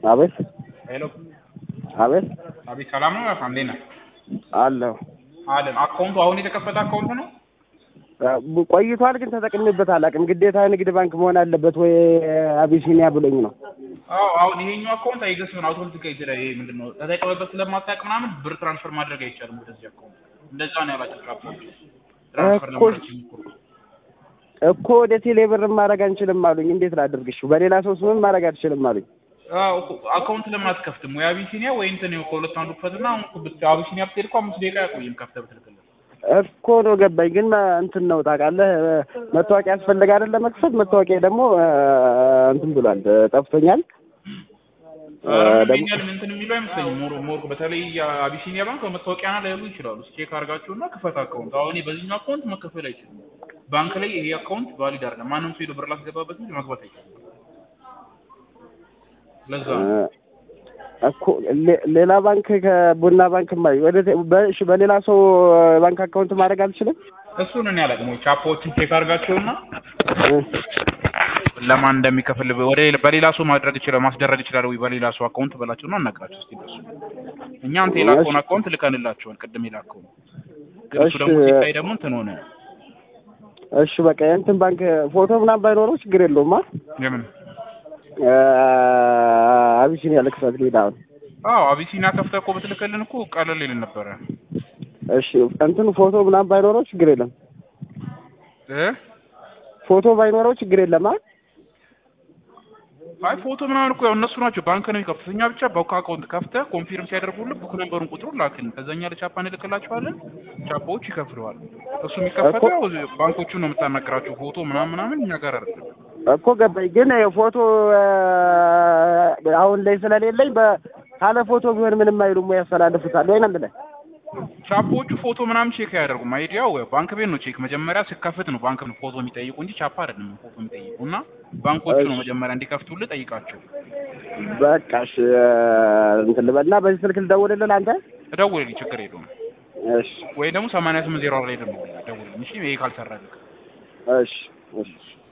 አቤት ሄሎ አቤት አቤት፣ ሰላም ነው? እንዴት ነህ? አለሁ አለን። አካውንቱ አሁን የተከፈተ አካውንት ነው? ቆይቷል፣ ግን ተጠቅሜበት አላውቅም። ግዴታ ንግድ ባንክ መሆን አለበት ወይ አቢሲኒያ ብሎኝ ነው። አዎ፣ አሁን ይሄኛው አካውንት አይገስም አውቶማቲክ ይችላል። ይሄ ምንድን ነው ተጠቅመበት ስለማታውቅ ምናምን ብር ትራንስፈር ማድረግ አይቻልም ወደዚህ አካውንት። እንደዛ ነው ያላቸው ትራንስፈር ትራንስፈር እኮ- ለማድረግ ሲሞክሩ እኮ ወደ ቴሌ ብር ማድረግ አንችልም አሉኝ። እንዴት ላድርግሽ? በሌላ ሰው ስምም ማድረግ አልችልም አሉኝ። አዎ እኮ አካውንት ለምን አትከፍትም? ወይ አቢሲኒያ ወይ እንትን ነው ከሁለት አንዱ ክፈትና አሁን እኮ ብት- አቢሲኒያ ብትሄድ እኮ አምስት ደቂቃ ያቆይም ከፍተህ ብትልክለት። እኮ ነው ገባኝ። ግን መ- እንትን ነው ታውቃለህ፣ መታወቂያ ያስፈልጋል ለመክፈት። መታወቂያ ደግሞ እንትን ብሏል፣ ጠፍቶኛል። ኧረ ምንም ደግሞ- ይሄን ያህል እንትን የሚሉ አይመስለኝም። ሞር ሞር በተለይ አቢሲኒያ ባንክ መታወቂያ ና ላይሉ ይችላሉ። ቼክ አድርጋችሁና ክፈት አካውንት። አሁን እኔ በዚህኛው አካውንት መከፈል አይችልም። ባንክ ላይ ይሄ አካውንት ቫሊድ አይደለም። ማንም ሰው ሄዶ ብር ላስገባበት እንጂ መግባት አይችልም። ለዛ ነው። እኮ ሌ- ሌላ ባንክ ከቡና ባንክ ማ- ወደ ቴ- በ- እሺ፣ በሌላ ሰው ባንክ አካውንት ማድረግ አልችልም። እሱን እኔ አላውቅም። ወይ ቻፓዎችን ቼክ አድርጋቸውና ለማን እንደሚከፍል ወደ ሌላ- በሌላ ሰው ማድረግ ይችላል ማስደረግ ይችላል ወይ በሌላ ሰው አካውንት በላቸውና አናግራቸው እስኪ ደርሱ። እኛ አንተ የላከውን አካውንት ልከንላቸዋል። ቅድም የላከውን ግን እሱ እሺ። ደግሞ ሲታይ ደግሞ እንትን ሆነ። እሺ በቃ የእንትን ባንክ ፎቶ ምናምን ባይኖረው ችግር የለውም። አ የምን አቢሲኒያ ልክፈት ልሂድ አሁን። አዎ አቢሲኒያ ከፍተህ እኮ ብትልክልን እኮ ቀለል ይልን ነበረ እሺ እንትን ፎቶ ምናምን ባይኖረው ችግር የለም። እ ፎቶ ባይኖረው ችግር የለም። አ አይ ፎቶ ምናምን እኮ ያው እነሱ ናቸው ባንክ ነው የሚከፍቱት። እኛ ብቻ በውካ አካውንት ከፍተህ ኮንፊርም ሲያደርጉልህ ቡክ ነምበሩን ቁጥሩን ላክልን። ከዛኛ ለቻፓ እንልክላቸዋለን። ቻፓዎች ይከፍለዋል። እሱ የሚከፈተው ያው ባንኮቹ ነው የምታናገራቸው። ፎቶ ምናምን ምናምን እኛ ጋር አይደለም። እኮ ገባኝ። ግን ፎቶ አሁን ላይ ስለሌለኝ በ- ካለ ፎቶ ቢሆን ምንም አይሉም ወይ ያስተላልፉታል ወይ ነው የምልህ። ቻፖቹ ፎቶ ምናምን ቼክ አያደርጉም። አይዲያው ባንክ ቤት ነው ቼክ መጀመሪያ ስከፍት ነው ባንክ ነው ፎቶ የሚጠይቁ እንጂ ቻፓ አይደለም ፎቶ የሚጠይቁ እና ባንኮቹ ነው መጀመሪያ እንዲከፍቱልህ ጠይቃቸው። በቃ እሺ እንትን ልበልና በዚህ ስልክ ልደውልልህ አንተ። እደውልልኝ ችግር የለውም። እሺ ወይ ደግሞ ሰማንያ ስምንት ዜሮ ላይ ደግሞ ደውልልኝ። እሺ ይሄ ካልሰራልህ እሺ እሺ